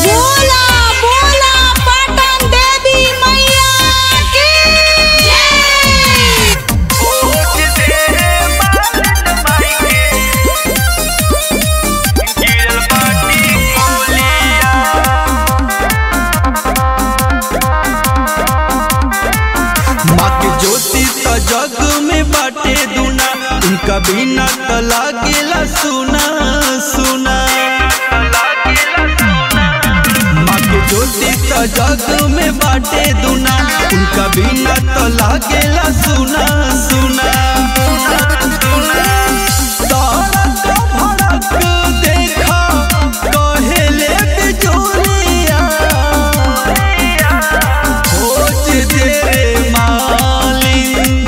बोला बोला पाटन देवी मैया की जय माँ के ज्योति त जग में बाटे दुना उनका बिना त लागेला सुना सुना माँ के ज्योति त जग में बाटे दुना उनका बिना त लागेला सुना सुना तारक भड़क देखा कहेले बिजोरिया खोज दे रे मालिन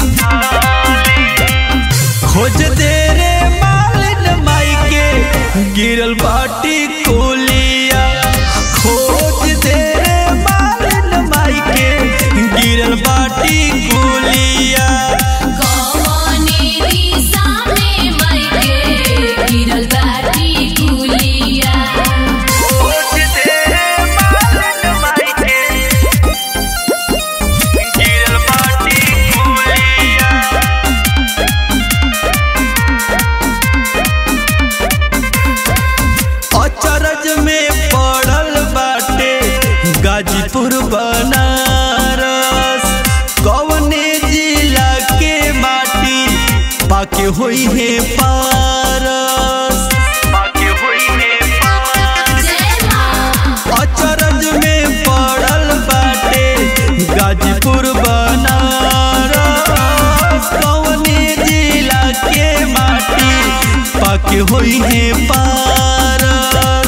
खोज दे रे मालिन माई के गिरल बाटी कोलिया खोज दे रे मालिन माई के गिरल बाटी कोलिया कौने दिशा में मायके गिरल बाटी कुलिया खोज दे रे मालिन माई के गिरल बाटी कोलिया अचरज में पड़ल बाटे गाजीपुर बनारस कवने जिला के माटी पाके होई है पारस पाके होई है जय मां अचरज में पड़ल बाटे गाजीपुर बनारस कवने जिला के माटी पाके होई है पारस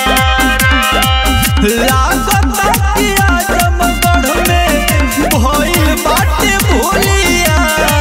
लागत कि आजमगढ़ में भइल बाटे भोलिया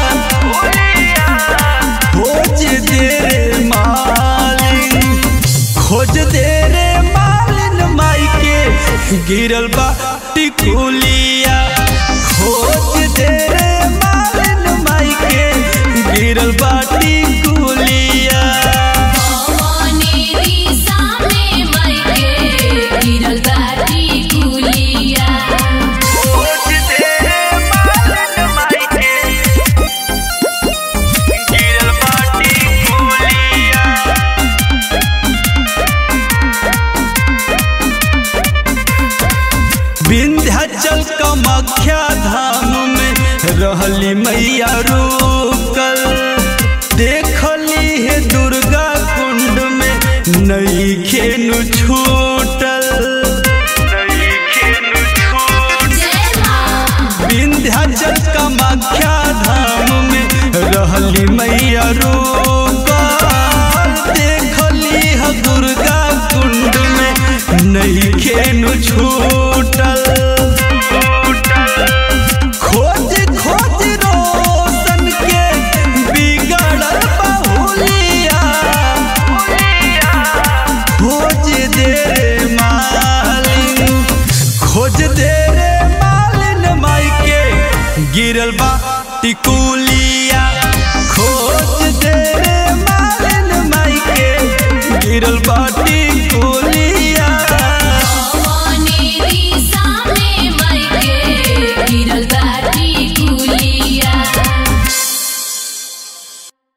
खोज दे रे मालिन खोज दे रे मालिन माई के गिरल बा टिकुलिया खोज दे रे मालिन माई के गिरल बा टिकुलिया कौने दिशा में मायके गिरल बाटी कुलिया खोज दे रे मालिन माई के गिरल बा टिकुलिया विंध्याचल कामाख्या धाम में रहली मैया रुकल देखली है दुर्गा कुंड में नई खेनु छूटल जय मां विंध्याचल कामाख्या धाम में रहली मैया रुकल देखली है दुर्गा कुंड में नई खेनु छूटल खोज खोज रोशन के बिगड़ल बहुलिया खोज दे रे मालिन खोज दे रे मालिन माई के गिरल बा टिकुलिया खोज दे रे मालिन माई के गिरल बा